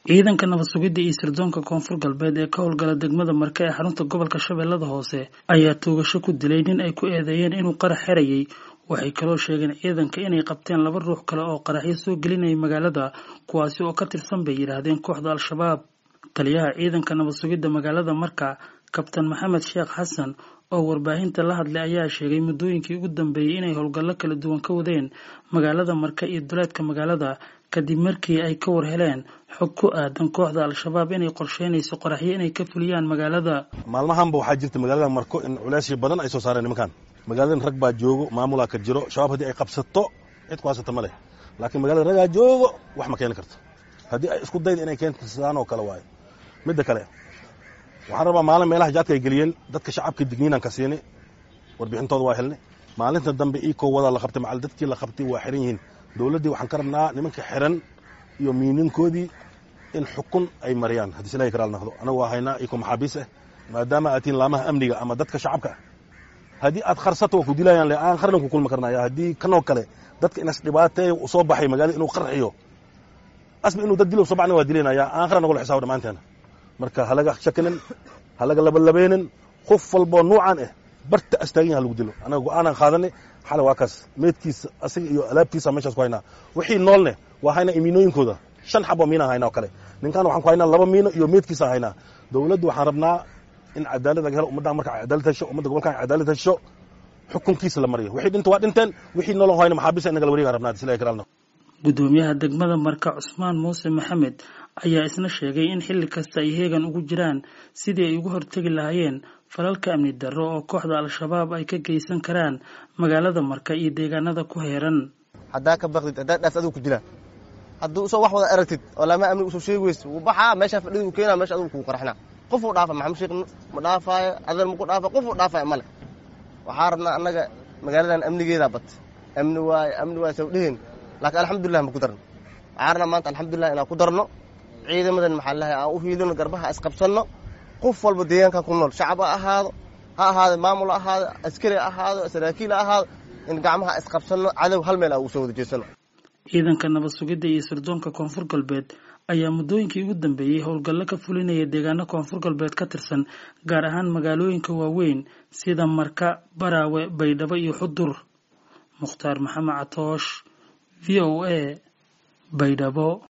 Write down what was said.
ciidanka nabad sugidda iyo sirdoonka koonfur galbeed ee ka howlgala degmada marke ee xarunta gobolka shabeellada hoose ayaa toogasho ku dilay nin ay ku eedeeyeen inuu qarax xerayay waxay kaloo sheegeen ciidanka inay qabteen laba ruux kale oo qaraxyo soo gelinayay magaalada kuwaasi oo ka tirsan bay yidhaahdeen kooxda al-shabaab taliyaha ciidanka nabad sugidda magaalada marka kabtan maxamed sheekh xasan oo warbaahinta la hadlay ayaa sheegay muddooyinkii ugu dambeeyey inay howlgallo kala duwan ka wadeen magaalada marka iyo duleedka magaalada kadib markii ay ka war heleen xog ku aadan kooxda al-shabaab inay qorsheynayso qoraxyo inay ka fuliyaan magaalada maalmahanba waxaa jirta magaalada marko in culeysyo badan ay soo saareen nimankan magaaladan rag baa joogo maamulaa ka jiro shabaab haddii ay qabsato cid ku haysata ma leh laakiin magaalada ragaa joogo wax ma keeni karto haddii ay isku dayda inay keensadaan oo kale waayo midda kale waxaan rabaa maalin meelaha jaadka ay geliyeen dadka shacabka digniinaan ka siini warbixintooda waa helnay maalinta dambe iikoo wadaa la qabtay macal dadkii la qabtay waa xiran yihiin dowladdii waxaan ka rabnaa nimanka xiran iyo miininkoodii in xukun ay mariyaan haddii silahi karaal naqdo anagu waa haynaa iikoo maxaabiis ah maadaama aad tihiin laamaha amniga ama dadka shacabka ah haddii aad kharsato waa ku dilayaan le aan qarnan ku kulmi karnaya haddii kanoo kale dadka inas dhibaateeya u soo baxay magaalada inuu qarxiyo asba inuu dad dilo soo baxna waa dilaynaya aan qarnan nagula xisaabo dhammaanteena marka halaga shakinin halaga labalabeynin qof walboo nuucan ah barta astaagin ha lagu dilo anaga go-aanaan qaadanay xale waa kaas meedkiisa asiga iyo alaabtiisa meeshaas ku haynaa wixii noolne waa haynaa imiinooyinkooda shan xabo miinaan haynaa oo kale ninkan waxaan ku haynaa laba miino iyo meedkiisa haynaa dowladdu waxaan rabnaa in cadaalad laga helo ummaddan marka cadaalad hesho ummadda gobolkan cadaalad hesho xukunkiisa la mariyo wixii dhinta waa dhinteen wixii noolon hayna maxaabiista inaga la wareegaan rabnaa silahi karaalna gudoomiyaha degmada marka cusmaan muuse maxamed ayaa isna sheegay in xilli kasta ay heegan ugu jiraan sidii ay uga hortegi lahaayeen falalka amni darro oo kooxda al-shabaab ay ka geysan karaan magaalada marka iyo deegaanada ku heeran haddaa ka baqdid haddaa dhaas adigu ku dilaan hadduu usoo wax wada aragtid oo laama amni usoo sheegi weysa wuu baxaa meeshaa fadhida uu keenaa meesha adigu kugu qarxinaa qofuu dhaafa maxamed sheekh ma dhaafaayo adeer maku dhaafa qofuu dhaafaayo male waxaa rabnaa annaga magaaladan amnigeedaa bat amni waaye amni waaye saw dheheen laakiin alxamdulilah ma ku darno waxaa rabnaa maanta alxamdulilah inaan ku darno ciidamadan maxaa lahay aan u hiilino garbaha isqabsanno qof walba deegaankan ku nool shacab ha ahaado ha ahaado maamul ha ahaado askari ha ahaado saraakiil ha ahaado in gacmaha isqabsanno cadow hal meel aan ugu soo wada jeesano ciidanka nabad sugidda iyo sirdoonka koonfur galbeed ayaa muddooyinkii ugu dambeeyey howlgallo ka fulinaya deegaano koonfur galbeed ka tirsan gaar ahaan magaalooyinka waaweyn sida marka baraawe baydhabo iyo xudur mukhtaar maxamed catoosh v o a baydhabo